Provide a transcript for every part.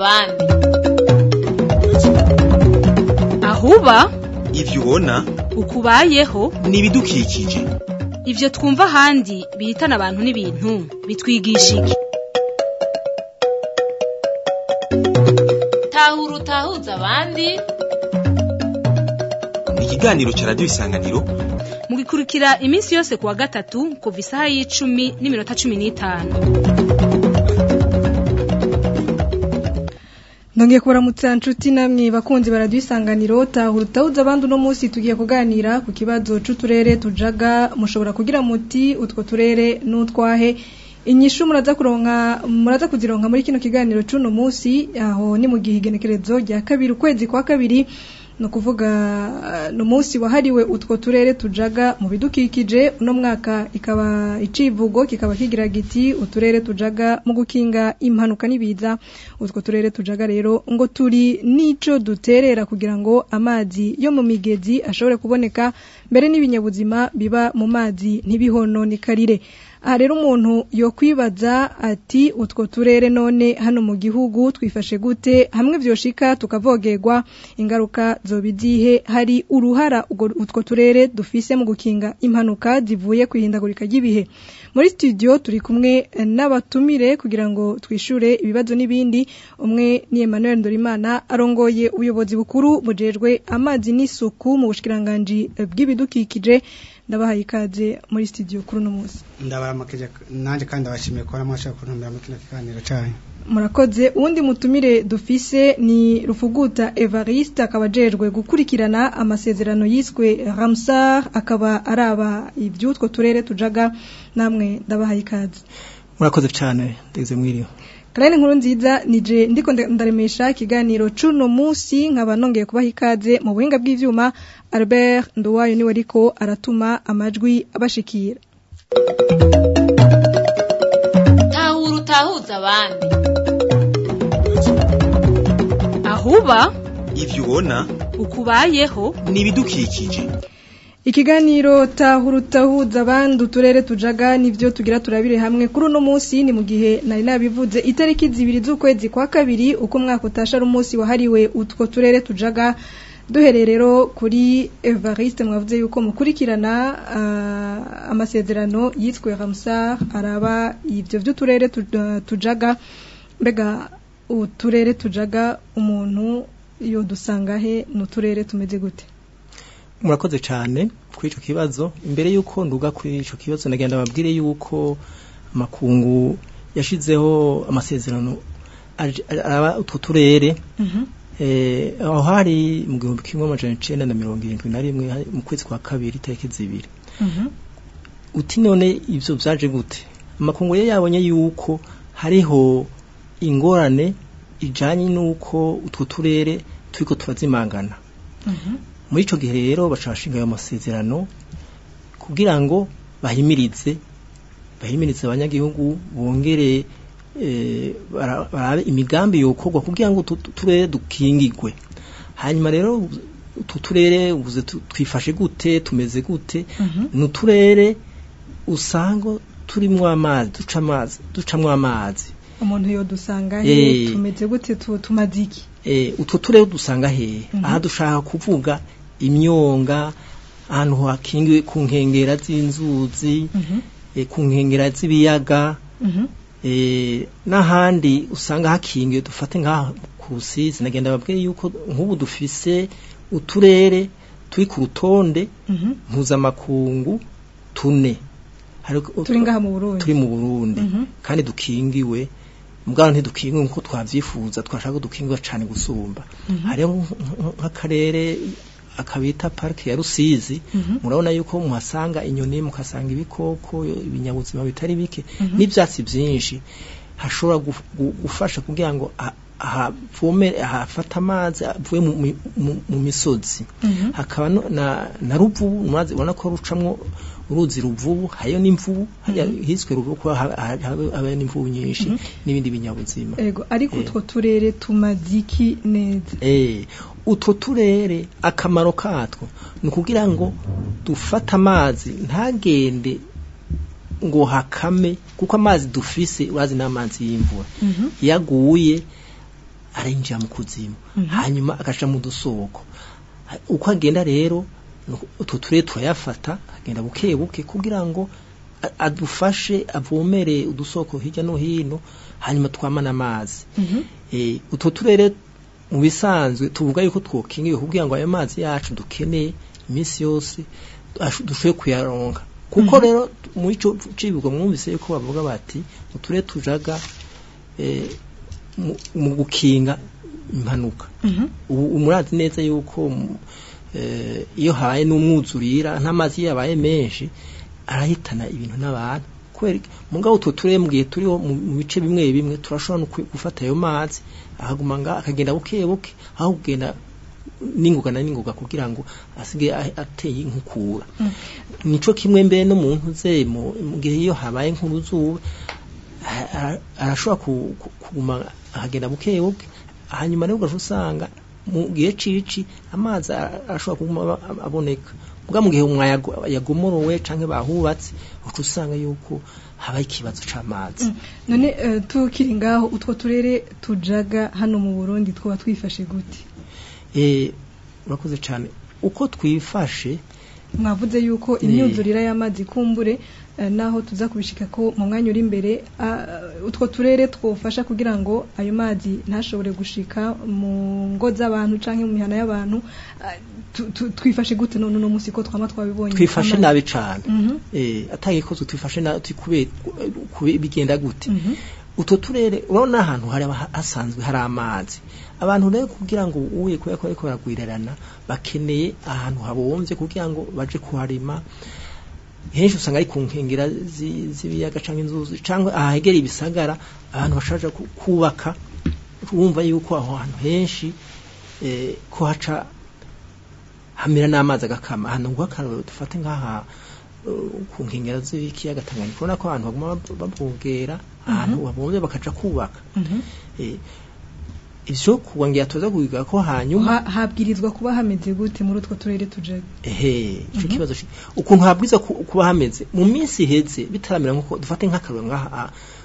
abandi ahuba ivyo ubona ukubayeho ni ibidukikije ivyo twumva ahandi bihitana abantu n'ibintu bitwigisha iki tahura utahuza abandi ni ikiganiro ca radiyo isanganiro mugikurikira iminsi yose kuwa gatatu kuva isaha y'icumi n'iminota cumi n'itanu Ndongiye kubaramutsa nshuti namwe bakunzi baradusanganiro tahura utahuza abandi uno munsi tugiye kuganira ku kibazo c'uturere tujaga mushobora kugira muti utwo turere n'utwahe inyishu muraza kuronka muraza kuzironka muri kino kiganiro c'uno munsi aho ni mu gihe igenekerezo rya kabiri ukwezi kwa kabiri no kuvuga no munsi wahariwe utwo turere tujaga mu bidukikije uno mwaka ikaba icivugo kikaba kigira giti uturere tujaga mu gukinga impanuka nibiza utwo turere tujaga rero ngo turi nico duterera kugira ngo amazi yo mu migezi ashobore kuboneka mbere n'ibinyabuzima biba mu mazi ntibihononikarire aha rero umuntu yo kwibaza ati utwo turere none hano mu gihugu twifashe gute hamwe vyoshika tukavogerwa ingaruka zobizihe hari uruhara utwo turere dufise mu gukinga impanuka zivuye kwihindagurika ry'ibihe muri studio turi kumwe n'abatumire kugira ngo twishure ibibazo n'ibindi umwe ni Emmanuel Ndorimana arongoye ubuyobozi bukuru bujejwe amazi n'isuku mu bushikiranganje bw'ibidukikije ndabahaye ikaze muri studio kuri uno munsi ndabaramukeje nanjye kandi abashimiye kuba mwashaka kuntumira mu kino kiganiro cyanyu murakoze uwundi mutumire dufise ni rufuguta evariste akaba ajejwe gukurikirana amasezerano yiswe ramsar akaba araba iby'utwo turere tujaga namwe ndabahaye ikaze murakoze cyane ndeze mwiriwe Karine nkuru nziza nije ndiko ndaremesha ikiganiro cuno musi nkaba nongeye kubaha ikaze mu buhinga bw'ivyuma Albert Nduwayo niwe ariko aratuma amajwi abashikira tahura utahuza abandi ahuba ivyo ubona ukubayeho ni ibidukikije Ikiganiro tahura utahuza abandi uturere tujaga nivyo tugira turabire hamwe kuri uno munsi ni mu gihe nari nabivuze itariki zibiri z'ukwezi kwa kabiri uko umwaka utasha ari umunsi wahariwe utwo turere tujaga duhereye rero kuri Evariste mwavuze yuko mukurikirana uh, amasezerano yitwe Ramsar araba ivyo vy'uturere tujaga mbega uturere tujaga umuntu yo dusanga he n'uturere tumeze gute murakoze cyane kuri icyo kibazo imbere y'uko nduga kuri icyo kibazo nagenda babwire y'uko amakungu yashyizeho amasezerano araba utwo turere aho hari mu gihumbi kimwe amajana icyenda na mirongo irindwi na rimwe mu kwezi kwa kabiri itariki zibiri uti none ibyo byaje gute amakungu ye yabonye y'uko hariho ingorane ijyanye n'uko utwo turere turi ko turazimangana muri icyo gihe rero bashashinga ayo masezerano kugira ngo bahimirize bahimirize abanyagihugu bongere barabe imigambi yokorwa kugira ngo turere dukingigwe hanyuma rero utu turere twifashe gute tumeze gute ni uturere usanga turimo amazi duca amazi ducamo amazi umuntu yo dusanga he tumeze gute tumaze iki utwo turere dusanga he aha dushaka kuvuga imyonga ahantu hakingiwe ku nkengera z'inzuzi ku nkengera z'ibiyaga n'ahandi usanga hakingiwe dufate nk'aha ku rusizi nagenda babwiye yuko nk'ubu dufise uturere turi ku rutonde mpuzamakungu tune turi ngaha mu burundi turi mu burundi kandi dukingiwe mugabo ntidukingiwe nk'uko twabyifuza twashaka dukingiwe cyane gusumba hariho nk'akarere akabita parike ya rusizi murabona yuko muhasanga inyoni mukasanga ibikoko ibinyabuzima bitari bike n'ibyatsi byinshi hashobora gufasha kugira ngo havome hafata amazi avuye mu misozi hakaba na ruvubu ubona ko rucamwo uruzi ruvubu hariyo n'imvubu hiswe ruvubu kuba habayo n'imvubu nyinshi n'ibindi binyabuzima ego ariko utwo turere tumaziki neza utwo turere akamaro katwo ni ukugira ngo dufate amazi ntagende ngo hakame kuko amazi dufise urazi n'amazi y'imvura iyo aguye arinjira mu kuzimu hanyuma agaca mu dusoko uko agenda rero nuko utwo turere turayafata agenda buke buke kugira ngo a- adufashe avomere udusoko hirya no hino hanyuma twamana amazi eh utwo turere mu bisanzwe tuvuga yuko twokingiwe kugira ngo ayo mazi yacu dukeneye iminsi yose ashu- dushoboye kuyaronka kuko rero muri ico cibigo mwumvise yuko bavuga bati uturere tujaga eh, mu- mu gukinga impanuka ubu murazi neza yuko mu- eh, iyo habaye n'umwuzurira n'amazi iyo yabaye menshi arahitana ibintu n'abantu kubera iki? mugabo utwo turere mu gihe turiho mu mu bice bimwe bimwe turashobora no kwi- gufata ayo mazi akaguma nga akagenda buke buke aho kugenda n'ingoga na n'ingoga kugira ngo asige a- ateye inkukura nico kimwe mbere no mu ntuze mu mu gihe iyo habaye nk'uruzuba a- a- arashobora ku- ku- kuguma akagenda buke buke hanyuma rero ugaca usanga mu gihe cici amazi a- arashobora kuguma aba- aboneka muga mu gihe umwayago yagomorowe canke bahubatse uca usanga yuko habaye ikibazo c'amazi none eh, tukiri ngaho utwo turere tujaga hano mu Burundi twaba twifashe gute eh urakoze cane uko twifashe mwavuze yuko Ni- imyuzurira y'amazi kumbure eh, naho tuza kubishika ko mu mwanya uri imbere ah, utwo turere twofasha kugira ngo ayo mazi ntashobore gushika mu ngo z'abantu canke mu mihana y'abantu ah, tu- tu- twifashe gute none uno musi ko twama twabibonye twifashe amazi. nabi cane Mhm. eh atagikozwe twifashe nabi kubera kube bigenda gute Mhm. utwo turere urabona ahantu hari aba- hasanzwe hari amazi abantu rero kugira ngo uye kubera ko bariko baragwirirana bakeneye ahantu habomvye kugira ngo baje kuharima henshi usanga ari ku nkengera zi- z'ibiyaga canke inzuzi canke ahegera ibisagara abantu bashaje ku- kubaka wumva yuko aho hantu henshi eh, ko haca hamera n'amazi agakama ahantu ngo akarorero dufate nk'aha uh, ku nkengera z'ikiyaga Tanganyika ubona ko abantu baguma bab- babogera ahantu babomvye bakaja kubaka Mhm. eh, ivyo kuwangira tuza kubiga ko hanyuma Ha- habwirizwa kuba hameze gute muri utwo turere tujaga ehe ico kibazo shi ukuntu habwiza ku- kuba hameze mu minsi iheze bitaramera nkuko dufate nk'akarero ngaha ah,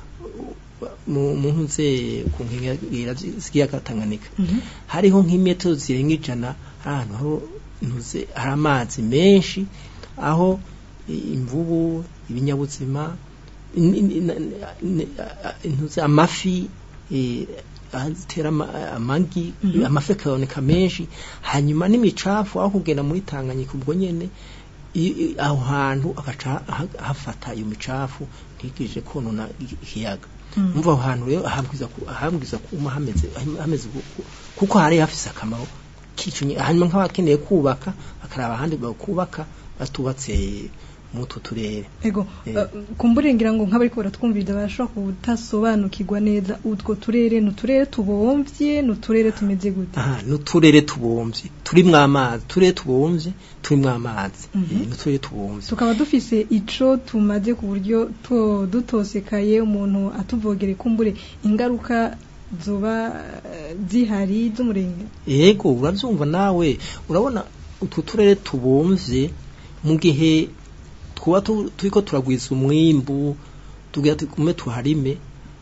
mu mu ntuze ku nkengera z'ikiyaga Tanganyika Mhm. hariho nk'imetero zirenga ijana ahantu ho ntuze hari amazi menshi aho i- imvubu ibinyabuzima in- in- in- in- ntuze amafi eh, azitera ama- amagi Mhm. amafi akaboneka menshi hanyuma n'imicafu aho kugenda muri Tanganyika ubwo nyene i- i- aho hantu agaca ha- hafata iyo micafu ntigije konona i- ikiyaga Mhm. umva aho hantu rero ahambwiza ku- ahambwiza kuma hameze hameze gu- gu- kuko hari hafise akamaro kicunye hanyuma nk'abakeneye kubaka bakaraba ahandi bakubaka batubatse muri utwo turere Ego, Eh. uh, kumbure ngira ngo nk'abariko baratwumviriza barashobora kutasobanukirwa neza utwo turere ni uturere tubomvye ni uturere tumeze gute aha n'uturere tubomvye turimwo amazi uturere tubomvye turimwo amazi Mhm. Eh, n'uturere tubomvye tukaba dufise ico tumaze ku buryo two dutosekaye umuntu atuvogere kumbure ingaruka zoba eh, zihari z'umurenge yego uravyumva nawe urabona utwo turere tubomvye mu gihe twuba tu- turiko turagwiza umwimbu tugira tugume tuharime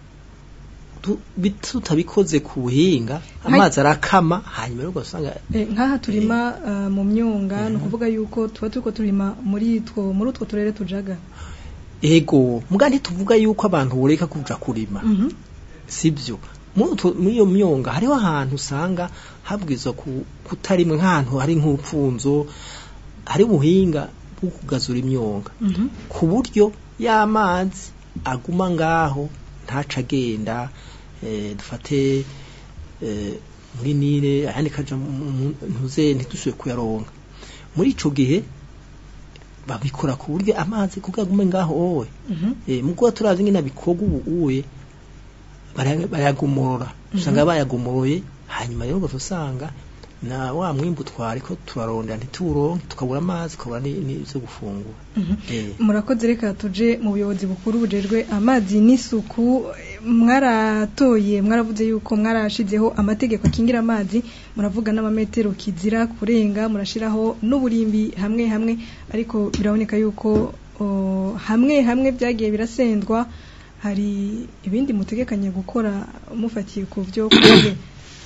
tu- bit- tutabikoze ku buhinga amazi arakama hanyuma rero ugasanga Eh, nk'aha turima uh, mu myonga ni ukuvuga yuko tuba turiko turima muri two muri utwo turere tujaga ego muga ntituvuga yuko abantu boreka kuja kurima Mhm. sibyo muri utwo- muri iyo myonga hariho ahantu usanga habwirizwa ku- kutarimwe nk'ahantu hari nk'upfunzo hari ubuhinga bwo kugazura imyonga Mhm. ku buryo y'amazi aguma ngaho ntaca agenda eh, dufate eh, muri nile ayandi kaja mu- mu- ntuze ntidusubire kuyaronka muri ico gihe babikora ku buryo amazi kuko agume ngaho wowe Mhm. eh, mukuba turazi ngene bikorwa ubu uye baraya- barayagomorora usanga bayagomoroye hanyuma rero ugaca usanga na wa mwimbu twariko turarondera ntituwuronke tukabura amazi tukabura ni- n'ivyo gufungura Mhm. Eh, murakoze reka tuje mu buyobozi bukuru bujejwe amazi n'isuku mwaratoye mwaravuze yuko mwarashizeho amategeko akingira amazi muravuga n'amametero kizira kurenga murashiraho n'uburimbi hamwe hamwe ariko biraboneka yuko o, hamwe hamwe byagiye birasendwa hari ibindi mutegekanye gukora mufatiye ku byo kuze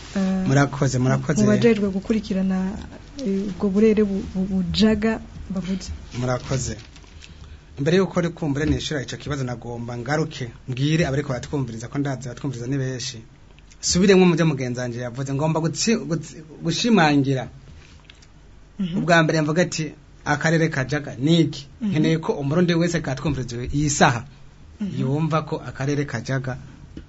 murakoze murakoze mu bajejwe gukurikirana eh, ubwo burere bu- bu- bujaga bavuze murakoze mbere yuko uri kumbure nishura ico kibazo nagomba ngaruke mbwire abariko baratwumviriza ko ndazi batwumviriza ni benshi subiremwo mu byo mugenzi wanje yavuze ngomba gutsi- gutsi- gushimangira ubwa mbere mvuga ati akarere kajaga niki nkeneye ko umurundi wese katwumviriza iyi saha yumva ko akarere kajaga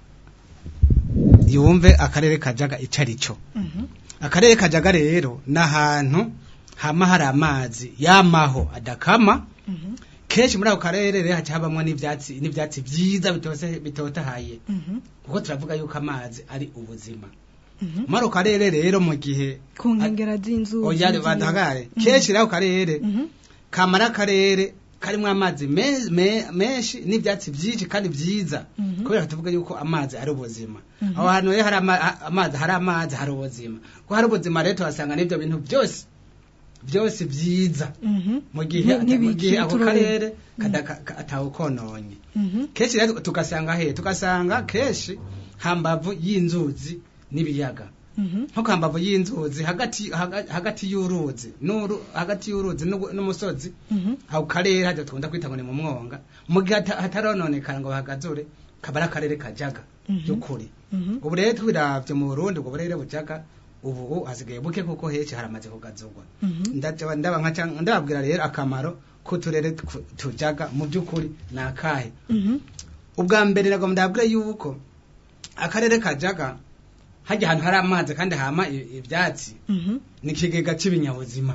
yumve akarere kajaga ico ari cyo akarere kajaga rero ni ahantu hama hari amazi yamaho adakama kenshi muri ako karere rero haca habamwo n'ivyatsi n'ivyatsi vyiza bitose bitotahaye kuko turavuga yuko amazi ari ubuzima muri ako karere rero mu gihe ku nkengera z'inzu oya badahagare kenshi rero ako karere kamara akarere karimwo amazi me- me- menshi n'ivyatsi vyinshi kandi vyiza kubera tuvuga yuko amazi ari ubuzima aho hantu rero hari ama- ha- amazi hari amazi hari ubuzima ko hari ubuzima rero tuhasanga n'ivyo bintu byose byose vyiza mu gihe mu gihe ako karere kadaka- ka- atawukononye kenshi rero tugasanga he tugasanga kenshi hambavu y'inzuzi n'ibiyaga nko kambavu y'inzuzi hagati haga- hagati y'uruzi n'uru hagati y'uruzi n'ugu- n'umusozi aho karere hajya tukunda kwita ngo ni mu mwonga mu gihe hata- hatarononekara ngo bahagazure kaba ari akarere kajaga by'ukuri ubu rero twiravye mu burundi ubwo burere bujaga ubu hasigaye buke kuko henshi haramaze kugazurwa ndaja ndaba nka canke- ndababwira rero akamaro k'uturere tw- tujaga mu by'ukuri ni akahe ubwa mbere nagomba ndabwire yuko akarere kajaga hajya ahantu hari amazi kandi hama i- ivyatsi ni ikigega c'ibinyabuzima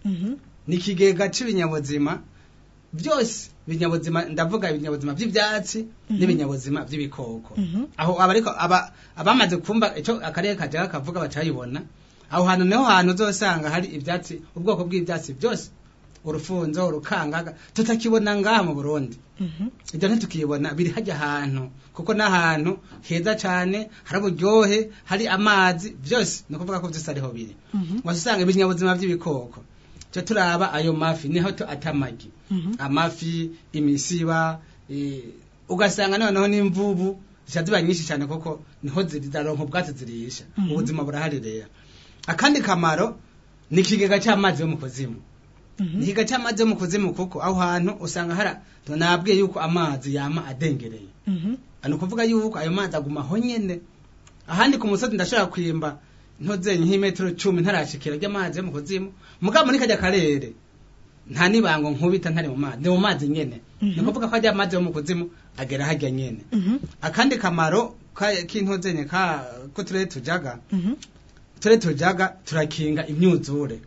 ni ikigega c'ibinyabuzima byose ibinyabuzima ndavuga ibinyabuzima by'ivyatsi n'ibinyabuzima by'ibikoko aho abariko aba abamaze kumva ico akarere kajaga kavuga bacayibona aho hantu niho hantu uzosanga hari ivyatsi ubwoko bw'ivyatsi byose urufunzo urukangaga tutakibona ngaha mu Burundi ibyo ntitukibona biri hajya ahantu kuko n'ahantu heza cyane hari uburyohe hari amazi byose ni ukuvuga ko byose ariho biri wasanga ibinyabuzima by'ibikoko cyo turaba ayo mafi niho to atamagi amafi imisiba eh, ugasanga noneho n'imvubu zica ziba nyinshi cyane kuko niho ziraronka ubwatsi zirisha ubuzima burahari rero akandi kamaro ni ikigega cy'amazi yo mu kuzimu ni ikigega cy'amazi yo mu kuzimu kuko aho hantu usanga hari nabwiye yuko amazi yama adengereye ni ukuvuga yuko ayo mazi aguma aho nyene ahandi ku musozi ndashobora kwimba ntozenye nk'imetero cumi ntarashikira ry'amazi yo mu kuzimu mugabo muri kajya karere nta nibango nkubita ntari mu mazi ni mu mazi nyene ni ukuvuga ko ajya amazi yo mu kuzimu agera hajya nyene akandi kamaro ka- k'intozenye ka ko turere tujaga turere tujaga turakinga imyuzure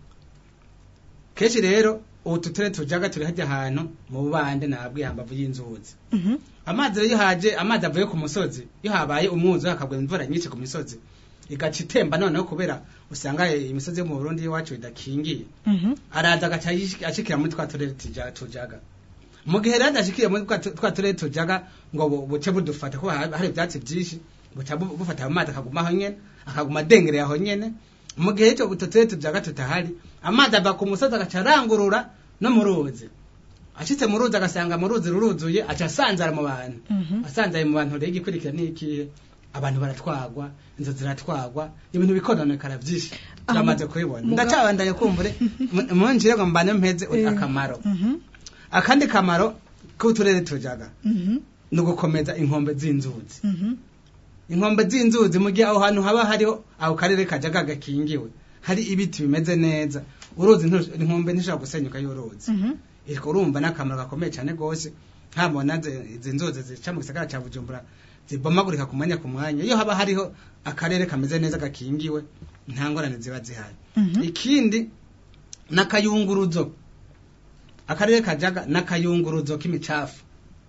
kenshi rero ubu tuture tujaga turi hajya ahantu mu bubande nabwiye hambavu y'inzuzi amazi rero iyo haje amazi avuye ku musozi iyo habaye umwuzu hakagwa imvura nyinshi ku misozi igaca itemba noneho kubera usanga imisozi yo mu Burundi iwacu idakingiye araza agaca yish- ashikira muri twa turere tuja- tujaga mu gihe rero adashikiye muri twa tu- twa turere tujaga ngo bu- buce budufata kuko ha- hari ivyatsi vyinshi buca bu- bufata amazi akaguma aho nyene akaguma adengereye aho nyene mu gihe ico utwo turere tujaga tutahari amazi ava ku musozi agaca arangurura no mu ruzi ashitse mu ruzi agasanga mu ruzi ruruzuye aca asanzara mu bantu asanzaye mu bantu rero igikurikira ni ikihe abantu baratwagwa inzu ziratwagwa ibintu bikononekara vyinshi Aha, turamaze kubibona muga- ndacabandanye kumbure mu- munjire ngo mbane mpeze Eh. akamaro akandi kamaro k'uturere tujaga ni ugukomeza inkombe z'inzuzi inkombe z'inzuzi mu gihe aho hantu haba hariho ako karere kajaga gakingiwe hari ibiti bimeze neza uruzi ntu- inkombe ntishobora gusenyuka y'uruzi ariko urumva n'akamaro gakomeye cyane rwose ntabona izi nzuzi zica mu gisagara cya bujumbura zibomagurika ku mwanya ku mwanya iyo haba hariho akarere kameze neza gakingiwe nta ngorane ziba zihari ikindi n'akayunguruzo akarere kajaga n'akayunguruzo k'imicafu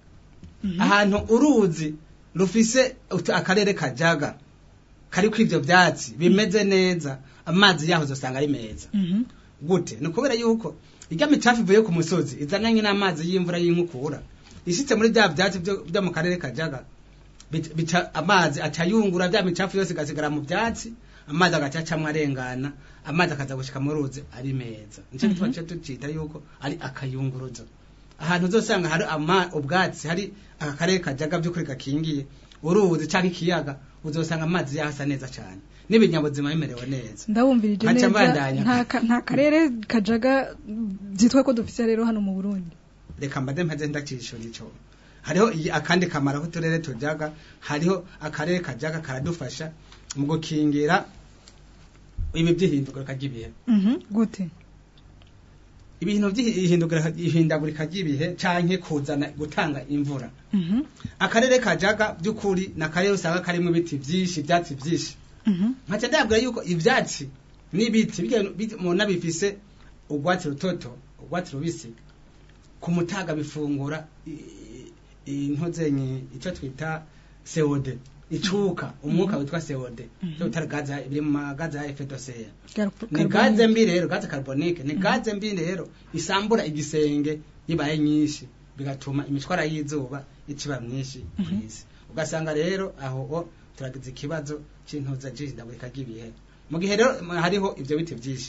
ahantu uruzi rufise utu- akarere kajaga kariko ivyo vyatsi bimeze neza amazi yaho uzosanga ari meza gute ni ukubera yuko irya micafu ivuye ku musozi izananye n'amazi y'imvura y'inkukura ishitse muri bya vyatsi vyo vyo mu karere kajaga bit- bica amazi aca yungura bya micafu yose igasigara mu vyatsi amazi agaca acamwo arengana amazi akaza gushika mu ruzi ari meza nico gituma tuca tucita yuko ari akayunguruzo ahantu uzosanga hari ama ubwatsi hari aka karere kajaga by'ukuri gakingiye uruzi canke ikiyaga uzosanga amazi yahasa neza cane n'ibinyabuzima bimerewe neza ndabumvirije Nkaca neza mbandanya. nta ka- nta karere kajaga byitwa ko dufise rero hano mu Burundi reka mbade mpeze ndakishura ico hariho iyi- akandi kamaro k'uturere tujaga hariho akarere kajaga karadufasha mu gukingira ibi by'ihindagurika ry'ibihe Mhm, gute ibintu by'ihindagurika ry'ibihe canke kuzana gutanga imvura Mhm, akarere kajaga by'ukuri ni akarere usanga karimo ibiti byinshi ibyatsi byinshi mhm, nkaca ndabwira yuko ivyatsi n'ibiti bijya- bijya- mubona bifise urwatsi rutoto urwatsi rubisi ku mutaga bifungura i- i- intozenye ico twita CO2 icuka umwuka witwa CO2 cyo bitara gaza biri mu magaza ya effet de serre Carbo- ni carbonique. gaze mbi rero gaze carbonique ni gaze mbi rero isambura igisenge yibaye nyinshi bigatuma imishwara y'izuba iciba myinshi kw'isi ugasanga rero aho o turagize ikibazo c'intuza c'ihindagurika ry'ibihe mu gihe rero m- hariho ivyo biti vyinshi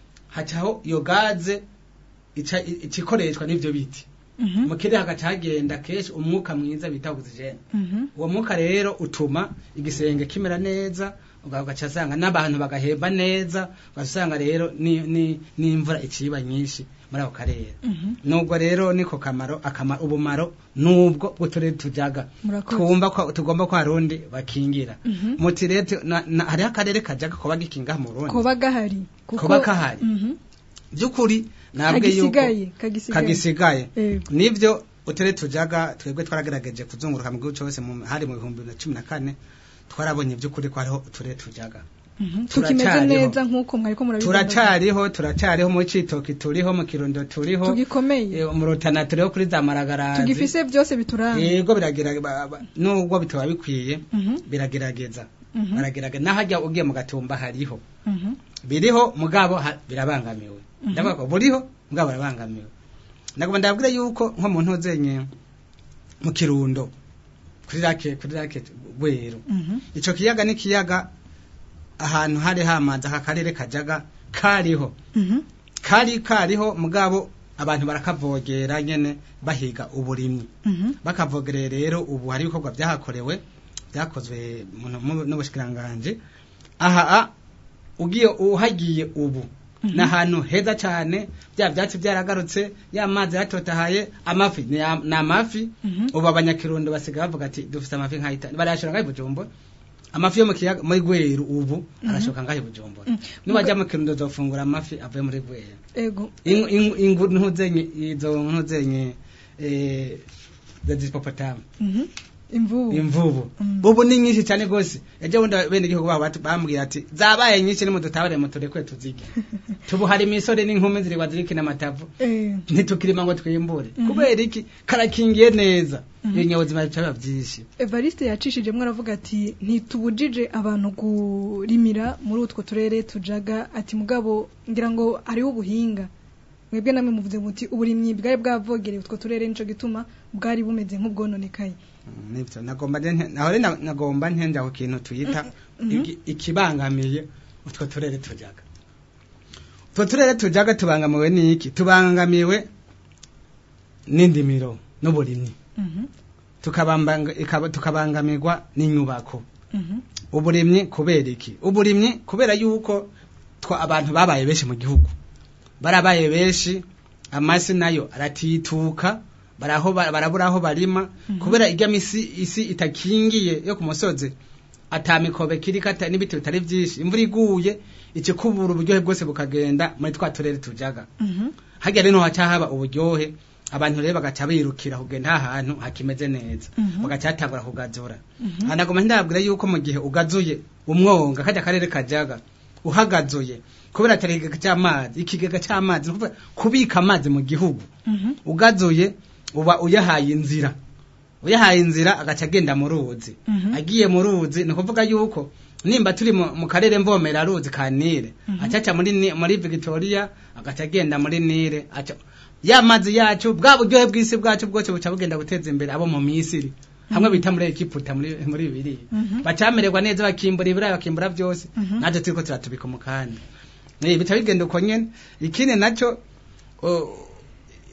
hacaho iyo gaze ica ikoreshwa n'ivyo biti Mhm, mu kirere hagaca hagenda kenshi umwuka mwiza bita oxygene mhm, uwo mwuka rero utuma igisenge kimera neza ugaca asanga n'abantu bagahemba neza ugasanga rero ni- ni- n'imvura iciba nyinshi muri ako karere mhm. nubwo rero niko kamaro akamaro ubumaro nubwo bw'uturere tujaga Murakoze. twumva ko tugomba ko harundi bakingira Mhm. muti rero tu- na- na- hariho akarere kajaga koba gikinga mu Burundi koba gahari kuko- Koba gahari. Mhm, by'ukuri nabwe yuko kagisigaye kagisigaye kagisigaye Yego. nivyo uturere tujaga twebwe twaragerageje kuzunguruka mu gihugu cyose mu- hari mu bihumbi bibiri na cumi na kane twarabonye by'ukuri ko hariho uturere tujaga Mhm, tukimeze turacyariho. neza nk'uko mwariko murabivuga turacariho turacariho mu citoki turiho mu kirundo turiho tugikomeye eh, mu rutana turiho kuri za maragarazi tugifise byose bituranga yego biragerageza ba- ba- nubwo bitaba bikwiye Mhm, biragerageza mhm, baragerageza n'ahajya ugiye mu gatumba hariho mhm, biriho mugabo ha- birabangamiwe Mhm. ndavuga ko buriho mugabo birabangamiwe nagomba ndabwire yuko nko mu ntuzenye mu kirundo kuri rake kuri rake rweru mhm, ico kiyaga ni kiyaga ahantu hari hamaze aka karere kajaga kariho mhm, kari kariho mugabo abantu barakavogera nyene bahiga uburimyi mhm, bakavogereye rero ubu hari ibikorwa byahakorewe byakozwe mu- mu- n'ubushikiranganje aha a, ugiye uhagiye ubu Mhm. ni ahantu heza cyane bya byatsi byaragarutse ya mazi yatotahaye amafi ni ya- ni amafi Mhm. ubu abanyakirundo basigaye bavuga ati dufite amafi nk'ayitanu barayashora ngaho i bujumbura amafi yo mu kiyaga muri gweru ubu arashoka ngaho i bujumbura Mhm. nibajya mu kirundo uzofungura amafi avuye muri gweru ego Ingu- ingu- ingu ntuzenye izo ntuzenye eh the hippopotamus mhm, imvubu imvubu Mm. ubu ni nyinshi cyane gose ejo bundi bene igihugu babo batu- bambwira ati zabaye nyinshi nimudutabare muturekwe tuzige tubu hari imisore n'inkumi ziri wazirikina amatavu eh, ntitukirima ngo twimbure Mhm. kubera iki karakingiye neza Mhm. ibinyabuzima bica byinshi Evariste yacishijemo aravuga ati ntitubujije abantu kurimira muri utwo turere tujaga ati mugabo ngira ngo hariho ubuhinga mwebwe namwe muvuze muti uburimyi bwari bwavogereye utwo turere nico gituma bwari bumeze nk'ubwononekaye Mm, nivyo nagomba nte- naho rero na- nagomba ntenda ku kintu tuyita Mhm. iki- ikibangamiye utwo turere tujaga utwo turere tujaga tubangamiwe n'iki tubangamiwe n'indimiro n'uburimyi Mhm, tukabambanga- ikaba- tukabangamirwa n'inyubako mhm, uburimyi kubera iki uburimyi kubera yuko twa abantu babaye benshi mu gihugu barabaye benshi amasi nayo aratituka baraho ba- barabura aho barima Mhm. kubera irya misi isi itakingiye yo ku musozi atamikobe kiriko ata n'ibiti bitari byinshi imvura iguye ikikubura uburyohe bwose bukagenda muri twa turere tujaga mhm, hajya rero haca haba uburyohe abantu rero bagaca birukira kugenda ahantu hakimeze neza Mhm. bagaca hatangura kugazura mhm, hanagoma ndabwira yuko mu gihe ugazuye umwonga kajya akarere kajaga uhagazuye kubera atari ikigega cy'amazi ikigega cy'amazi ni ukuvuga kubika amazi mu gihugu mhm, ugazuye uba uyahaye inzira uyahaye inzira agaca agenda mu ruzi Mhm. agiye mu ruzi ni ukuvuga yuko nimba turi mu mu karere mvomera ruzi ka nile Mhm. acaca muri Ni- muri victoria agaca agenda muri nile aca ya mazi yacu bwa buryohe bw'isi bwacu bwose buca bugenda guteza imbere abo mu misiri hamwe bita muri egiputa muri muri bibiri Mhm. bacamererwa neza bakimbura ibirayi bakimbura byose Mhm. natwe turiko turatubika umukanda Eh, bica bigenda uko nyene ikindi naco o,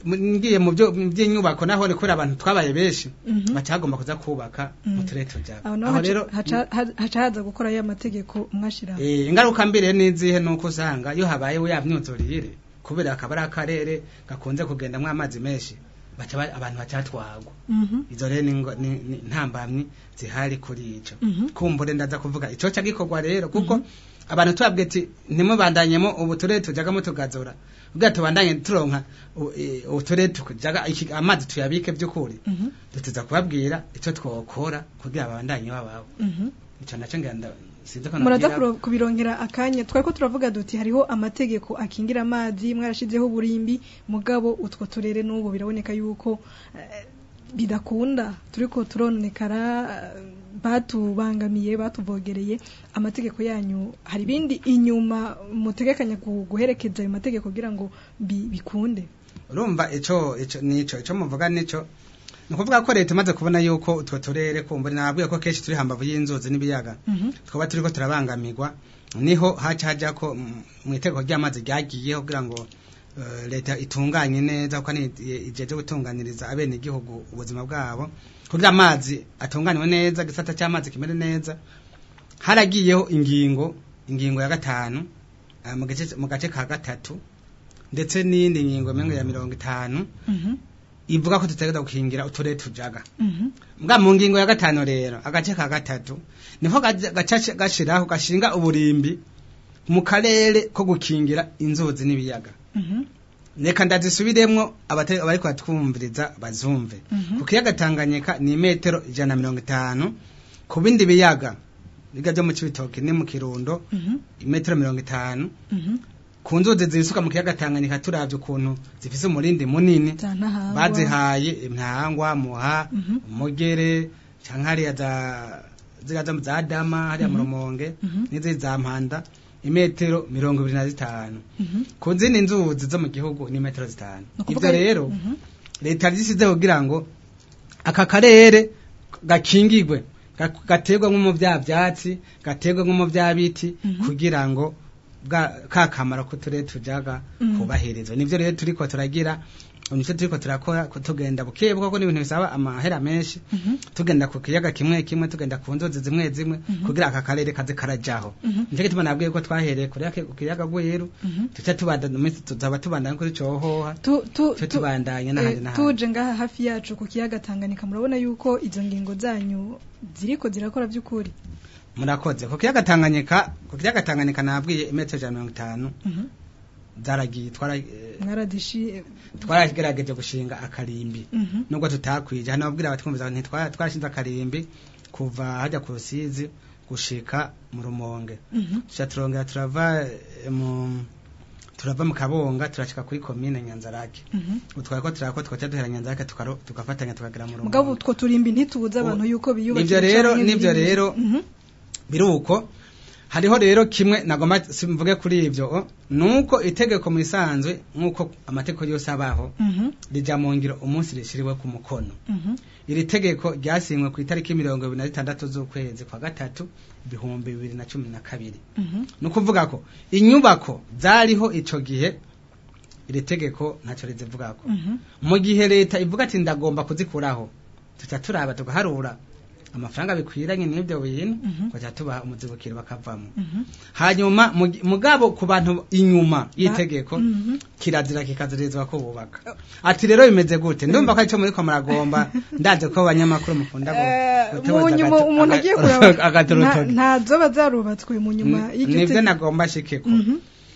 ngiye mu byo mu by'inyubako naho ni kubera abantu twabaye benshi Mhm. baca bagomba kuza kubaka mu turere tujaga aho naho aho haca- rero haca ha- haca haza gukora ya mategeko mwashiraho Eh, ingaruka mbere n'izihe nuko usanga iyo habaye ya myuzurire kubera akaba ari akarere gakunze kugendamwo amazi menshi baca ba- abantu bacatwagwa Mhm. izo rero ni ngo- ni- ni ntambamyi zihari kuri ico Mhm. kumbure ndaza kuvuga ico ca gikorwa rero kuko abantu tubabwiye ati ntimubandanyemo ubu turere tujagamo tugazora ubwira tubandanye turonka u- eh, uturere tujaga iki- amazi tuyabike by'ukuri Mhm. duteza kubabwira ico twokora kugira babandanye babaho Mhm. ico naco ngira nda sinzi ko muraza nabwira- kuro- kubironkera akanya twari ko turavuga duti hariho amategeko akingira amazi mwarashizeho uburimbi mugabo utwo turere n'ubu biraboneka yuko eh, bidakunda turiko turononekara eh, batubangamiye batuvogereye amategeko yanyu hari ibindi inyuma mutegekanya gu- guherekeza ayo mategeko kugira ngo bi- bikunde urumva ico ico nico ico muvuga nico ni ukuvuga ko leta imaze kubona yuko utwo turere kumbura nabwiye ko kenshi turi hambavu y'inzuzi n'ibiyaga Mhm. twaba turiko turabangamirwa niho haca haja ko mm, mu itegeko ry'amazi ryagiyeho kugira ngo eh, leta itunganye neza kuko ni ijeje gutunganiriza abene igihugu ubuzima bwabo kugira amazi atunganywe neza gisata cy'amazi kimere neza haragiyeho ingingo ingingo ya gatanu eh, mu gace mu gace ka gatatu ndetse n'iyindi ngingo mengo ya mirongo itanu Mhm. ivuga ko tutegeza gukingira uturere tujaga Mhm. mbwa mu ngingo ya gatanu rero agace ka gatatu niho gaca gaca gashiraho gashinga uburimbi mu karere ko gukingira inzuzi n'ibiyaga Mhm. reka ndazisubiremwo abate- abariko batwumviriza bazumve Mhm. ku kiyaga tanganyika ni metero ijana na mirongo itanu ku bindi biyaga biga byo mu cibitoke ni mu kirundo Mhm. imetero mirongo itanu Mhm. ku nzuzi zisuka mu kiyaga tanganyika turavye ukuntu zifise umurindi munini Zantahangwa. bazihaye intangwa muha Mhm. umugere canke hariya za ziriya zo za dama hariya mu rumonge Mhm. n'izindi za mpanda imetero mirongo ibiri na zitanu Mhm. ku zindi nzuzi zo mu gihugu ni metero zitanu Ni ukuvuga- ivyo rero Mhm. leta yashyizeho kugira ngo aka karere gakingirwe ga- gaterwe nko mu bya byatsi gaterwe nko mu bya biti Mhm. kugira ngo bwa ka kamaro ko turere tujaga Mhm. kubahirizwa nivyo rero turiko turagira nicyo turiko turakora ko tugenda buke buke kuko n'ibintu bisaba amahera menshi Mhm. tugenda ku kiyaga kimwe kimwe tugenda ku nzuzi zimwe zimwe Mhm. kugira aka karere kaze karajaho Mhm. nicyo gituma nabwiye ko twahereye kure ku kiyaga gweru Mhm. tuca tubandanya iminsi tuzaba tubandanya kuri cohoha Tu- tu- tuce tu- tubandanye eh, n'ahandi n'ahandi tuje ngaha hafi yacu ku kiyaga Tanganyika murabona yuko izo ngingo zanyu ziriko zirakora by'ukuri murakoze ku kiyaga tanganyika ku kiyaga tanganyika nabwiye imetero ijana na mirongo itanu Mhm. zaragiye twara eh, mwaradishi twaragerageje gushinga akarimbi Mhm. nubwo tutakwije hano babwira abatwumviza nti twara- twarashinze akarimbi kuva hajya ku rusizi gushika mu rumonge Mhm. tuca turongera turava eh, mu turava mu kabonga turashika kuri komine nyanzarake Mhm. utwara ko turako tukaca duhera nyanzarake tukaro- tugafatanya tukagera mu mugabo rumonge utwo turimbi ntitubuza abantu yuko biyubakira Nivyo rero- canke nivyo biri- rero- Mhm. biruko hariho rero kimwe nagomba simvuge kuri ivyo nuko itegeko mu isanzwe nkuko amategeko yose abaho Mhm. rija mu ngiro umunsi rishiriwe ku mukono Mhm. iri tegeko ryasinywe ku itariki mirongo ibiri na zitandatu z'ukwezi kwa gatatu ibihumbi bibiri na cumi na kabiri Mhm. ni ukuvuga ko inyubako zariho ico gihe iri tegeko ntacyo rizivugako Mhm. mu gihe leta ivuga ati ndagomba kuzikuraho tuca turaba tugaharura amafaranga bikwiranye n'ibyo bintu Mhm. tugaca tubaha umuzibukiro bakavamo Mhm. hanyuma mu gi- mugabo ku bantu inyuma y'itegeko Mhm. kirazira kikazirizwa ko bubaka ati rero bimeze gute ndumva ko aricyo muriko muragomba ndaje ko abanyamakuru mukunda gu- Eh, gutoza mu nyuma agato- umuntu aga- agiye kuraba nta- agaturutoki. ntazoba zarubatswe mu nyuma y'iryo nibyo tegeko. nagomba shikeko Mhm.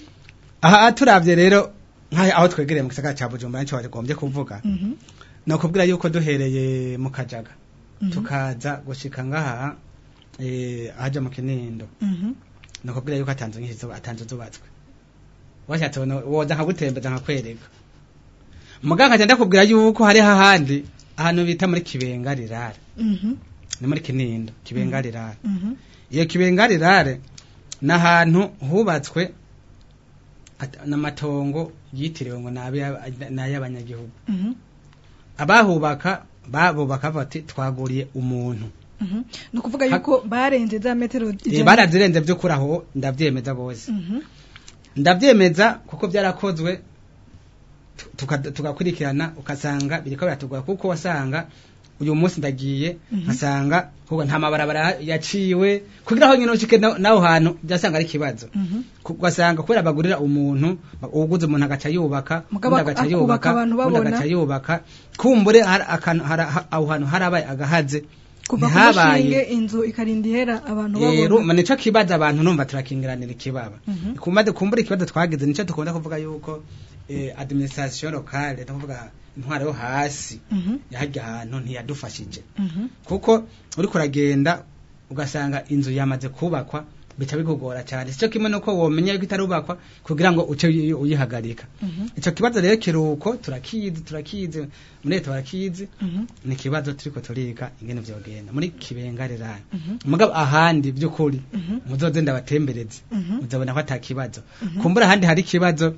aha turavye rero nk'aho aho twegereye mu gisagara ca bujumbura nico bagombye kuvuga Mhm. ni ukubwira yuko duhereye mu kajaga Mhm. tukaza gushika ngaha eh, ahaja mu kinindo Mhm. ni ukubwira yuko atanzu nyinshi zo- atanzu zubatswe washatse wono- woza nkagutembeza nkakwereka muganga nkaca ndakubwira yuko hariho ahandi ahantu bita muri kibenga rirare Mhm. ni muri kinindo kibenga rirare Mhm. iyo kibenga rirare ni ahantu hubatswe at- n'amatongo yitiriwe ngo ni abe- ni ay'abanyagihugu Mhm. abahubaka babubaka bati twaguriye umuntu Mhm. ni ukuvuga yuko barenze za metero Eh, ijana. barazirenze by'ukuri aho ndabyemeza bose Mhm. ndabyemeza kuko byarakozwe tu- tuka- tugakurikirana ukasanga biriko biratugora kuko wasanga uyu munsi ndagiye nkasanga kuko nta mabarabara yaciwe kugira aho nyine ushike na- naho hantu byasanga ari ikibazo Ku- ugasanga kubera bagurira umuntu ba- uwuguze umuntu agaca yubaka Mugabo undi agaca akubaka yubaka abantu undi babona. agaca yubaka kumbure hari akantu- hari- ha- aho hantu harabaye agahaze kuva ku ntihabaye mushinge inzu ikarinda ihera abantu rero babona nico kibazo abantu numva turakingiranira ikibaba kumaze kumbura ikibazo twagize nico dukunda kuvuga yuko eh, administration locale ndavuga intwaro yo hasi Mhm, yahajya ahantu ntiyadufashije mhm, kuko uriko uragenda ugasanga inzu yamaze kubakwa bica bikugora cyane sico kimwe nuko womenya yuko itarubakwa kugira ngo uce uyi- uyihagarika mhm, ico kibazo rero kiruko turakizi turakizi muri leta barakizi mhm, ni ikibazo turiko turiga ingene vyogenda muri kibengareranye mhm, mugabo ahandi by'ukuri mhm, muzoze ndabatembereze mhm, muzabona ko ata kibazo Mhm. kumbura ahandi hari ikibazo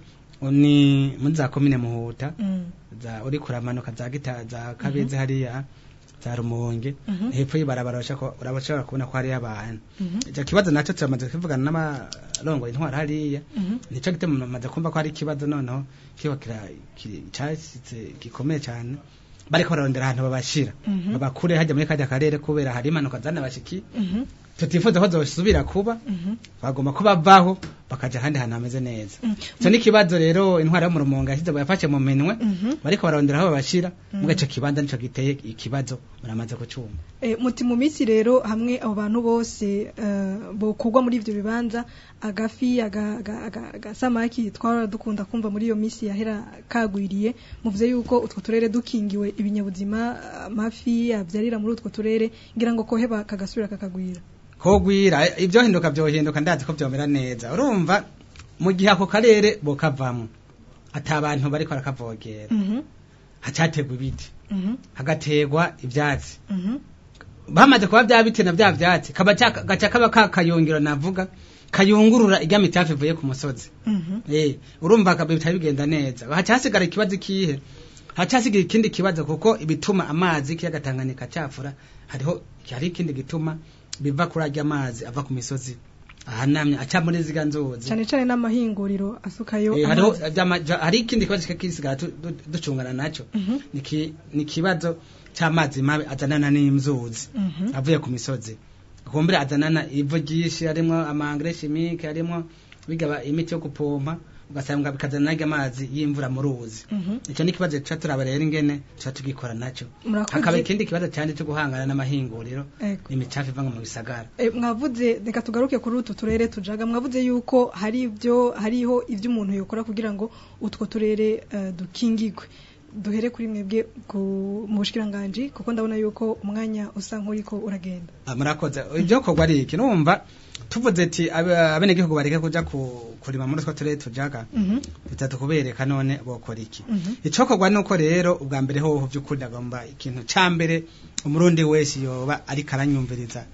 ni muri za komine muhuta mhm, za uri kuramanuka za gita za kabeze hariya za rumonge Mhm. hepfo y'ibarabara urashaka- urashobora kubona ko hariyo abantu mhm, icyo kibazo nacyo turamaze kuvugana n'amarongo intwara hariya mhm, nicyo gituma maze kumva ko hari ikibazo noneho kiba kira- kiri- cyashyitse gikomeye cyane bariko bararondera ahantu babashira Mhm. babakure hajya muri kajya karere kubera hari impanuka zanabashiki mhm, tutifuza ko zosubira kuba mhm, bagomba ko bavaho bakaja ahandi hantu hameze neza mhm. icyo ni ikibazo rero intwara yo mu rumonge yashyize yafashe mu minwe Mhm. bariko bararondera aho babashira Mhm. muga ico kibanza nico giteye ikibazo muramaze kucumva Eh, muti mu minsi rero hamwe abo bantu bose eh, bokugwa muri ivyo bibanza agafi aga- aga- aga- agasamaki twara dukunda kumva muri iyo minsi yahera kagwiriye muvuze yuko utwo turere dukingiwe ibinyabuzima amafi avyarira muri utwo turere ngira ngo koheba kagasubira kakagwira kogwira ibyo hinduka byohinduka ndazi ko byomera neza urumva mu gihe ako karere bokavamwo ata abantu bariko barakavogera Mhm, hacategwa ibiti mhm, hagategwa ivyatsi mhm, bamaze kuba bya biti na bya vyatsi kaba ca- gaca kaba ka kayungiro navuga kayungurura irya mitafu ivuye ku musozi mhm, Eh, urumva ka- bitari bigenda neza hacasigara ikibazo kihe hacasigara ikindi kibazo kuko ibituma amazi kiyaga Tanganyika cafura hariho hari ikindi gituma biva kuri arya amazi ava ku misozi ahanamye aca muri ziga nzuzi cane cane n'amahinguriro asukayo Eh, hariho amazi. vyama- ja- hari ikindi kibazo kisigara tu- du- ducungana naco Mhm, Niki- ni ikibazo c'amazi mabi azanana n'inzuzi mhm, avuye ku misozi kumbure azanana ivu ryinshi harimwo amangre chimique harimwo bigaba imiti yo gupompa ugasanga bikazana naryo amazi y'imvura mu ruzi mhm. ico ni ikibazo tuca turaba rero ingene tuca tugikora naco Murakoze. hakaba ikindi kibazo cyane cyo guhangana n'amahinguriro Ego. imicafu iva mu bisagara E, mwavuze reka tugaruke kuri utu turere tujaga mwavuze yuko hari ibyo hariho ibyo umuntu yokora kugira ngo utwo turere eh, dukingigwe duhere kuri mwebwe ku- mu bushikiranganje kuko ndabona yuko umwanya usa nk'uriko uragenda Ah, murakoze ibyo korwa ari iki numva tuvuze ati abe- abenegihugu bareke kuja ku- kurima muri utwo turere tujaga Mhm, bitatu kubereka none bokora iki mhm, icokorwa nuko rero ubwa mbere hoho by'ukuri ndagomba ikintu ca mbere umurundi wese yoba ariko aranyumviriza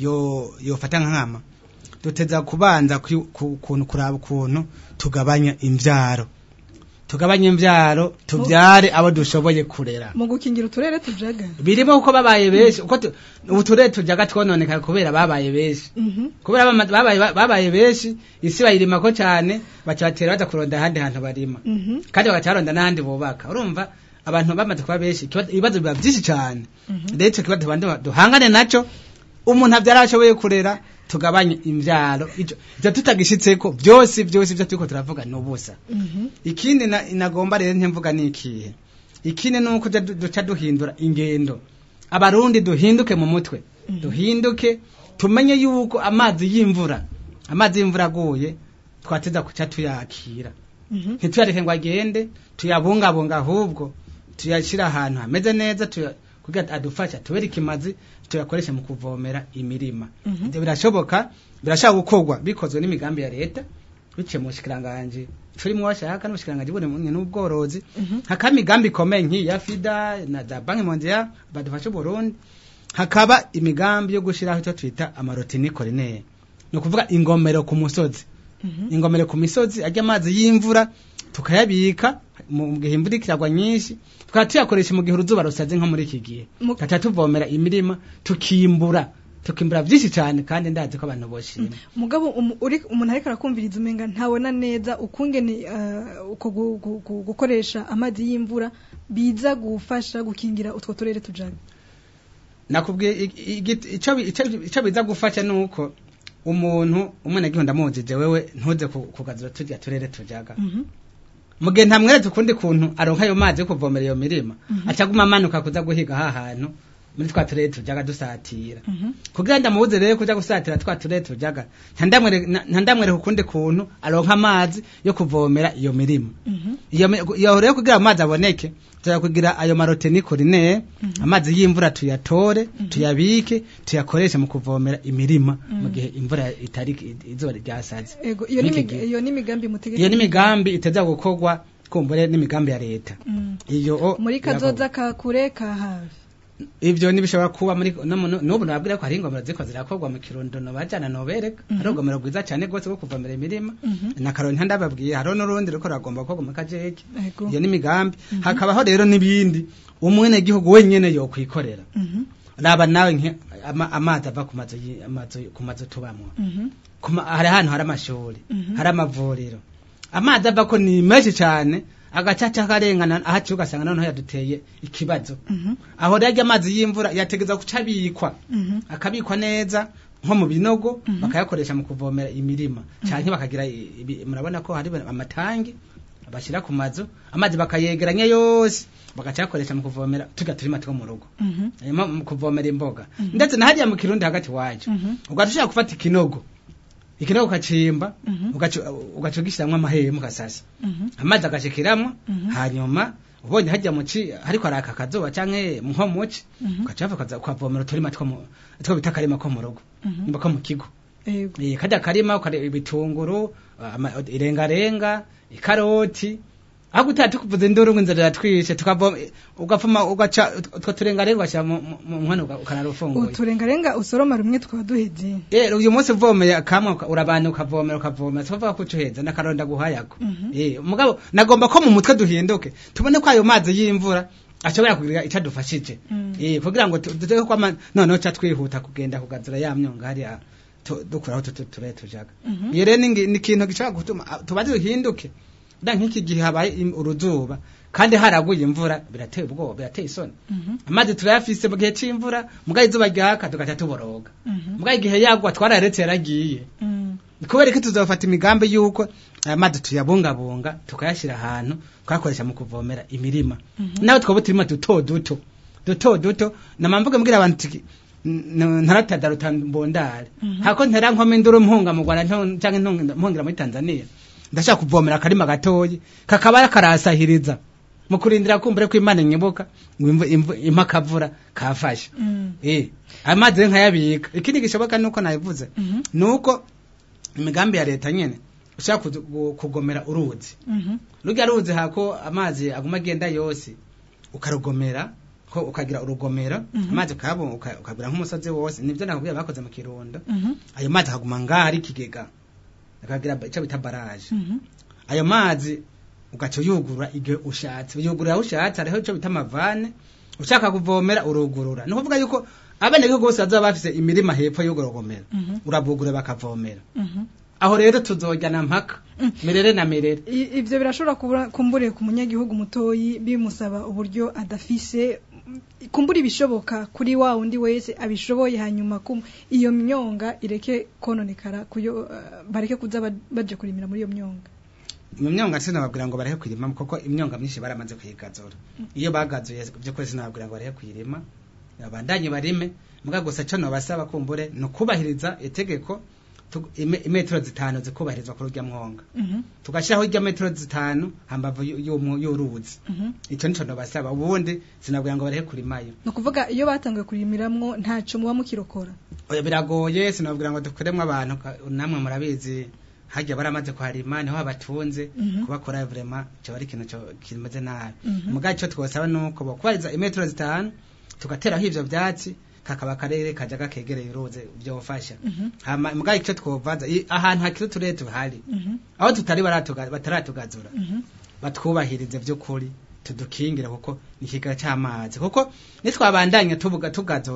yo yofata nkama duteza kubanza ku- ku- kuntu kuraba ukuntu tugabanya imvyaro tugabanye imvyaro tuvyare abo dushoboye kurera mu gukingira uturere tujaga birimo kuko babaye benshi uko tu- ubu turere tujaga twononekaye kubera babaye benshi Mhm, kubera bama- babaye babaye benshi isi bayirimako cyane baca batera baza kuronda ahandi hantu barima mhm, kandi bagaca baronda n'ahandi bubaka urumva abantu bamaze kuba benshi ikibazo- ibibazo biba byinshi cyane mhm. rero icyo kibazo tubanza duhangane nacyo umuntu abyara ashoboye kurera tugabanye imbyaro icyo icyo tutagishitseko byose byose ibyo turiko turavuga ni ubusa Mhm, ikindi na- nagomba rero ntimvuga ni ikihe ikindi ni uko du- duca duhindura ingendo abarundi duhinduke mu mutwe Mhm. duhinduke tumenye yuko amazi y'imvura amazi y'imvura aguye twateza kuca tuyakira mhm, ntituyareke ngo agende tuyabungabunga ahubwo tuyashyira ahantu hameze neza tuya- kugira adufasha tubere ikimazi tuyakoreshe mu kuvomera imirima Mhm. ibyo birashoboka birashobora gukorwa bikozwe n'imigambi ya leta biciye mu bushikiranganje turimo washaka n'ubushikiranganje buri n'ubworozi mhm, hakaba imigambi ikomeye nk'iyi ya fida na za banki mondial badufasha uburundi hakaba imigambi yo gushyiraho icyo twita amarotini korinere ni ukuvuga ingomero ku musozi mhm. ingomero ku misozi ajya amazi y'imvura tukayabika mu gihe imvura ikiragwa nyinshi tukaba tuyakoresha mu gihe uruzuba rusaze nko muri iki gihe Mu- tugaca tuvomera imirima tukimbura tukimbura byinshi cyane kandi ndazi ko abantu boshima mugabo umu- uri umuntu ariko arakumviriza umenga ntabona neza ukungene uh, uko gu- gu- gu- gukoresha amazi y'imvura biza gufasha gukingira utwo turere tujaga nakubwiye i- igiti- ico bi- ico- ico biza gufasha nuko umuntu umwana gihunda mujije wewe ntuze ku- kugazura turya turere tujaga mu gihe ntamweretse ukundi kuntu aronka ayo mazi yo kuvomera iyo mirima acaguma amanuka kuza guhiga ha hantu muri twa turere tujaga dusatira kugira ndamubuze rero kuja gusatira twa turere tujaga ntandamwereka ukundi kuntu aronka amazi yo kuvomera iyo mirima iyo mi- iyo rero kugira amazi aboneke tuya kugira ayo marotenikorine amazi y'imvura tuyatore tuyabike tuyakoreshe mu kuvomera imirima mu gihe imvura itari izuba ryasaze ego iyo ni N'iki imig- gihe. iyo ni imigambi mutegeka iyo ni imigambi iteza gukorwa kumbure n'imigambi ya leta Mm. iyo o- muri birakorwa. kazoza ka kure ka hafi ivyo nibishobora kuba muri no mu- n'ubu nababwira ko hari ingomero ziko zirakorwa mu kirundo no bajana no bereka hari urugomero rwiza cyane rwose rwo kuvomera imirima na karoni ndababwiye hariho n'urundi ruko ragomba gukorwa mu kajeke ego iyo ni imigambi hakabaho rero n'ibindi umwene gihugu wenyene yokwikorera Mhm. raba nawe nke ama- amazi ava ku mazu yi- amazu- ku mazu tubamwo Mhm. Kuma- hari ahantu hari amashuri Mhm. hari amavuriro amazi ava ko ni menshi cyane agacaca karengana ahaciye ugasanga noneho yaduteye ikibazo Mhm. aho rero amazi y'imvura yategeza guca abikwa Mhm. akabikwa neza nko mu binogo bakayakoresha mu kuvomera imirima canke bakagira i- ibi- murabona ko hari amatangi bashyira ku mazu amazi bakayegeranya yose bagaca yakoresha mu kuvomera turya turima two mu rugo Mhm. hanyuma mu kuvomera imboga ndetse na hariya mu kirundi hagati wacu Mhm. ugaca ushaka gufata ikinogo ikinogo ukacimba Mhm. ugaca ugaca ugishiramwo amahema ugasasa Mhm. amazi agashikiramwo Mhm. hanyuma ubonye hajya mu ci ariko araka akazuba canke nko mu ci Mhm. ugaca bava ukaza ukavomera uturima two mu- two bita akarima ko mu rugo Mhm. nimba ko mu kigo ego Eh, kajya karima ukareba ibitunguru ama- irengarenga ikaroti aho gutaha tukuvuza induru ngo inzara iratwishe tukavoma ugapfuma ugaca utwo turengarenga ugashyira mu mu- mu nkono uka- ukarara ufunguye uturengarenga usoroma rumwe tukaba duheze Eh, uyu munsi uvomeye kamwe uka- urabana ukavomera ukavomera tukavuga ko ucuheza n'akaronda guhayako Mhm. eh mugabo nagomba ko mu mutwe duhinduke tubone ko ayo mazi y'imvura ashobora kugira icyo adufashije Mm. eh kugira ngo tu- dutege ko ama- noneho ca twihuta kugenda kugazura ya myonga hariya tu- dukuraho tutu ture tujaga Mhm. iyo rero ni ngi- ni ikintu gishobora gutuma ah, tubanze duhinduke da nk'iki gihe habaye im- uruzuba kandi haraguye imvura birateye ubwoba birateye isoni Mhm. amazi turayafise mu gihe c'imvura muga izuba ryaka tugaca tuboroga Mhm. muga igihe yagwa twararetse yaragiye Mm. kubera ko tuzofata imigambi y'uko aya mazi tuyabungabunga tukayashyira ahantu tukayakoresha mu kuvomera imirima nawe twaba uturima duto duto duto duto namamvuga mbwira abantu tuki ntaratadara utambondare hako ntera nkome induru mpunga mu Rwanda nto- canke ntonga- mpungira muri Tanzania ndashaka kuvomera akarima gatoyi kakaba karasahiriza mu kurindira kumbure ko Imana inyibuka ngo imvu- imvu- impa akavura kafashe Mm. eh amazi rero nkayabika ikindi gishoboka nuko nabivuze Mhm. nuko imigambi ya leta nyene ushaka kuzu- gu- kugomera uruzi Mhm. rurya ruzi hako amazi aguma agenda yose ukarugomera ko ukagira urugomero Mhm. amazi ukayabona uka- ukagura nk'umusozi wose nivyo nakubwira bakoze mu kirundo Mhm. ayo mazi akaguma ngaho ari ikigega akagira ico bita baraje Mhm. ayo mazi ugaca uyugurura igihe ushatse uyugurura aho ushatse hariho ico bita amavane ushaka kuvomera urugurura ni ukuvuga yuko abenegihugu bose bazoba bafise imirima hepfo y'urwo rugomero Mhm. urabugura bakavomera Mhm. aho rero tuzojyana mpaka Mm. mirere na mirere I- ivyo birashobora kubura kumbure ku munyagihugu mutoyi bimusaba uburyo adafise kumbura ibishoboka kuri wa wundi wese abishoboye hanyuma kum iyo myonga ireke kononekara kuyo uh, bareke kuza ba- baje kurimira muri iyo myonga mu myonga sinababwira ngo barehe kwirima kuko imyonga myinshi baramaze kuyigazura iyo bagazuye by'ukuri sinababwira ngo barehe kwirima abandanye barime muga gusa cyo nobasaba kumbure ni ukubahiriza itegeko tu- ime- imetero zitanu zikubahirizwa kuri urya mwonga Mhm. tugashyiraho irya metero zitanu hambavu y'u- y'umu- y'uruzi Mhm. icyo nico nobasaba ubundi sinabwira ngo barehe kurimayo ni ukuvuga iyo batanguye kurimiramwo ntaco muba mukirokora oya biragoye sinabwira ngo dukuremo abantu ka- namwe murabizi hajya baramaze kuharima niho habatunze Mhm. kubakora vrema cyo ari ikintu cyo kimeze nabi Mhm. muga icyo twosaba nuko bokubariza imetero zitanu tugateraho ivyo vyatsi kakaba akarere kaja gakegereye uruzi vyofasha Mhm. hama muga icyo twovaza i- ahantu hakiri uturere tuhari Mhm. aho tutari baratuga- bataratugazura Mhm. batwubahirize vy'ukuri tudukingire kuko ni ikigega c'amazi kuko nitwabandanya tuvuga tugazura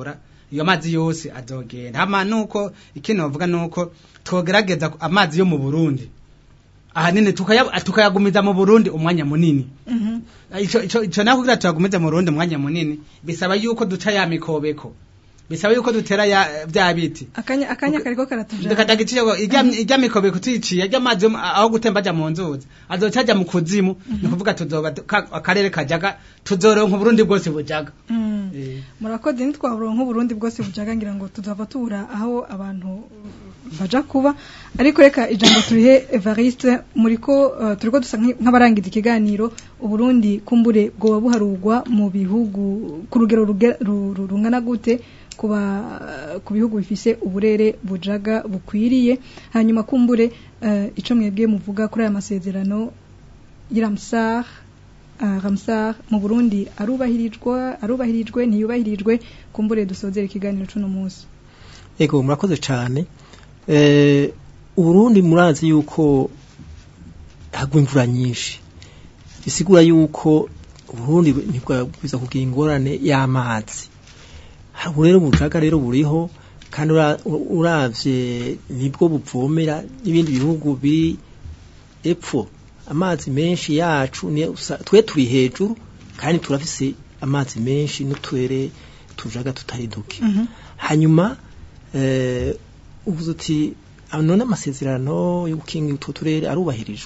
iyo mazi yose azogenda hama nuko ikintu bavuga nuko twogerageza ku- amazi yo mu Burundi ahanini tukaya- tukayagumiza mu Burundi umwanya munini Mhm. ico ico ico naho kugira tuyagumize mu Burundi umwanya munini bisaba yuko duca ya mikobeko bisaba yuko dutera ya bya biti akanya akanya kariko karatujana ndakatagiciye ijya ijya mikobeko tuyiciye ajya amazi yo mu- aho gutemba ajya mu nzuzi azoca ajya mu kuzimu ni kuvuga tuzoba du- ka- akarere kajaga tuzoronka Burundi bwose bujaga Mm. Eh. murakoze ntitwaburonka uburundi bwose bujaga ngira ngo tuzava tubura aho abantu baja kuba ariko reka ijambo turihe Evariste muriko uh, turiko dusa nki- nk'abarangiza ikiganiro uburundi kumbure bwoba buharugwa mu bihugu ku rugero ruge- ru- ru- rungana gute kuba ku bihugu bifise uburere bujaga bukwiriye hanyuma kumbure uh, ico mwebwe muvuga kuri aya masezerano y'Ramsar uh, Ramsar mu Burundi arubahirijwe arubahirijwe ntiyubahirijwe kumbure dusozera ikiganiro cuno munsi Ego murakoze cyane eh Uburundi murazi yuko hagwa imvura nyinshi bisigura yuko Uburundi ntibwabwiza kugira ingorane y'amazi ubu rero bujaga rero buriho kandi ura- uravye nibwo buvomera n'ibindi bihugu biri epfo amazi menshi yacu ni twe turi hejuru kandi turafise amazi menshi n'uturere tujaga tutari duke hanyuma eh, uvuze uti "Ah, none amasezerano yo gukingira utwo turere arubahirijwe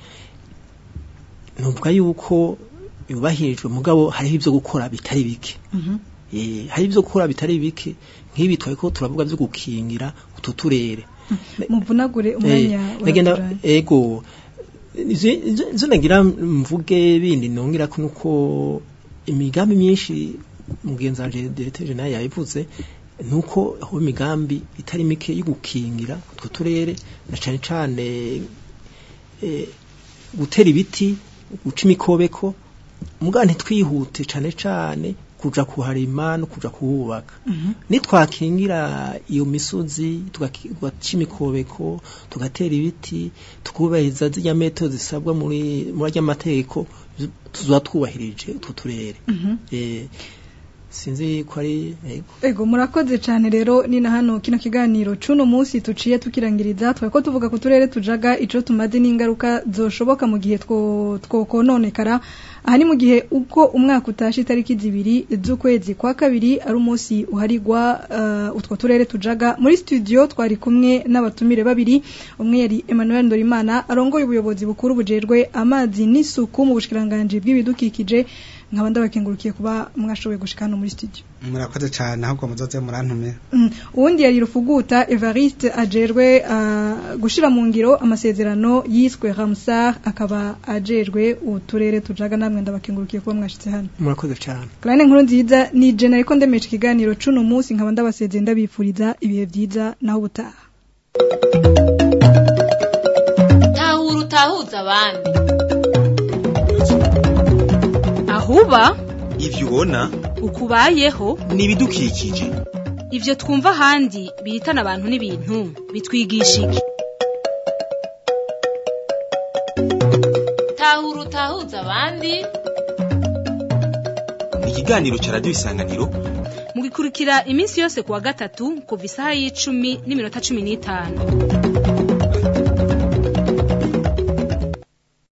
nuvuga yuko yubahirijwe mugabo hariho ibyo gukora bitari bike Eh, hari ibyo gukora bitari bike nk'ibi twariko turavuga byo gukingira utwo turere muvunagure umwanya Eh, nagenda uratujanye. ego izi- izi- izo nagira mvuge bindi nongera ko nuko imigambi myinshi mugenzi wanje directeur naye yabivuze nuko aho imigambi itari mike yo gukingira utwo turere na cane cane eh, gutera ibiti guca imikobeko muga ntitwihute cane cane kuja kuharima no kuja kuhubaka nitwakingira iyo misozi tugaki- tugaca imikobeko tugatera ibiti tukubahiriza zirya metero zisabwa muri muri arya mategeko tuzoba twubahirije utwo turere Eh, sinzi ko ari yego Ego murakoze cyane rero ni na hano kino kiganiro cuno munsi tuciye tukirangiriza twako tuvuga ku turere tujaga ico tumaze n'ingaruka zoshoboka mu gihe two twokononekara aha ni mu gihe uko umwaka utashe itariki zibiri z'ukwezi kwa kabiri ari umunsi uharigwa uh, utwo turere tujaga muri studio twari kumwe n'abatumire babiri umwe yari Emmanuel Ndorimana arongoye ubuyobozi bukuru bujejwe amazi n'isuku mu bushikiranganje bw'ibidukikije nkaba ndabakengurukiye kuba mwashoboye gushika hano muri studio murakoze cyane ahubwo muzoze murantumira Mm, uwundi yari rufuguta Evariste ajerwe uh, gushira mu ngiro amasezerano yiswe Ramsar akaba ajerwe uturere tujaga namwe ndabakengurukiye kuba mwashitse hano murakoze cyane Clarine nkuru nziza ni je nariko ndemesha ikiganiro cuno munsi nkaba ndabasezeye ndabifuriza ibihe vyiza naho ubutaha tahura utahuza abandi ahuba ivyo ubona ukubayeho ni ibidukikije ivyo twumva ahandi bihitana abantu n'ibintu bitwigisha iki tahura utahuza abandi ikiganiro ca radiyo isanganiro mugikurikira iminsi yose kuwa gatatu kuva isaha y'icumi n'iminota cumi n'itanu